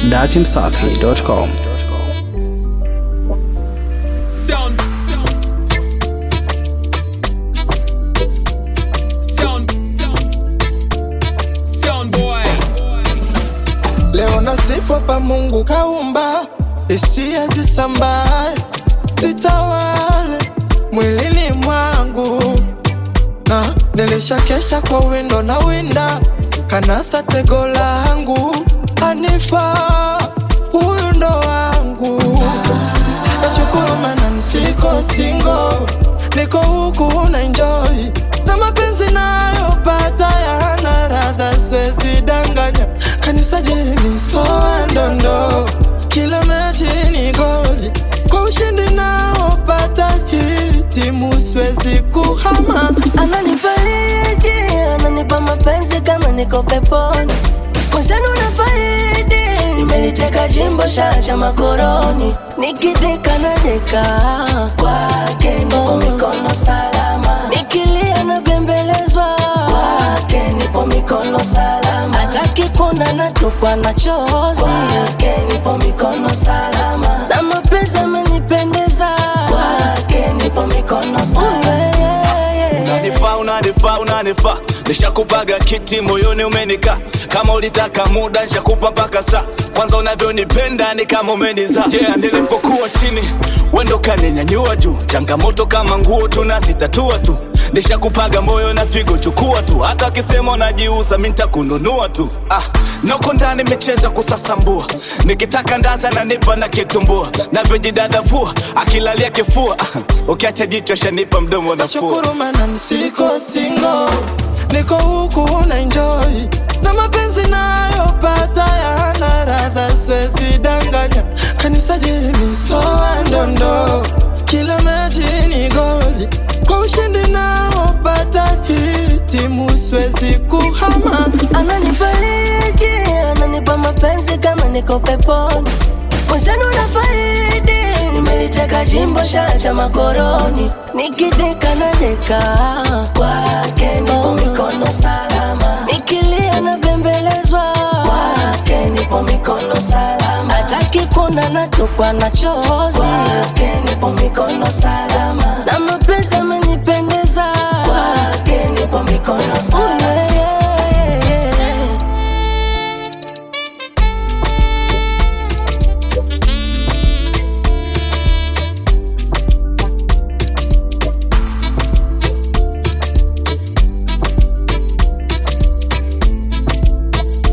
datimsafi.com. Sound. Sound. Sound boy. Leo nasifu pa Mungu kaumba, hisia zisambae, zitawale mwilini mwangu, na nilishakesha kwa windo na winda, kanasa tego langu, anifa huyu ndo wangu. Nashukuru mana nisiko singo, niko huku na enjoy na mapenzi nayopata yana radha, siwezi danganya. Kanisa jeni soa ndondo, kila mechi ni goli, kwa ushindi naopata hii timu siwezi kuhama. ananifariji ananipa mapenzi kama niko peponi mwenzenu nafaidi nimeliteka jimbo shasha makoroni nikideka na deka kwake nipo mikono salama nikilia na bembelezwa kwake nipo mikono salama hataki kuona natupwa na chozi kwake nipo mikono salama na mapenzi amenipendeza kwake nipo mikono salama yeah, yeah, yeah. unanifaa unanifaa unanifaa nishakupaga kiti moyoni umenika kama ulitaka muda nishakupa mpaka saa kwanza unavyonipenda ni kama umeniza yeah, nilipokuwa chini wendo kaninyanyua juu changamoto kama nguo tunazitatua tu nishakupaga moyo na figo chukua tu hata akisema unajiuza mi ntakununua tu ah, noko ndani micheza kusasambua nikitaka ndaza nanipa na kitumbua navyojidadavua akilalia kifua ah, ukiacha jicho shanipa mdomo nafua Nashukuru mana nisiko singo, niko huku na enjoy na mapenzi nayopata yana radha, siwezi danganya. Kanisa jeni soa ndondo, kila mechi ni goli, kwa ushindi naopata hii timu siwezi kuhama. ananifariji ananipa mapenzi kama niko peponi mwenzenu na faidi nimeliteka jimbo shasha makoroni nikideka na deka kwake nipo mikono salama nikilia na bembelezwa kwake nipo mikono salama hataki kuona natupwa na chozi kwake nipo mikono salama na mapenzi amenipendeza kwake nipo mikono salama yeah, yeah, yeah, yeah.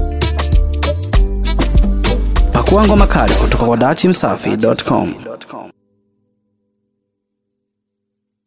Pakua ngoma kali kutoka kwa datimsafi.com.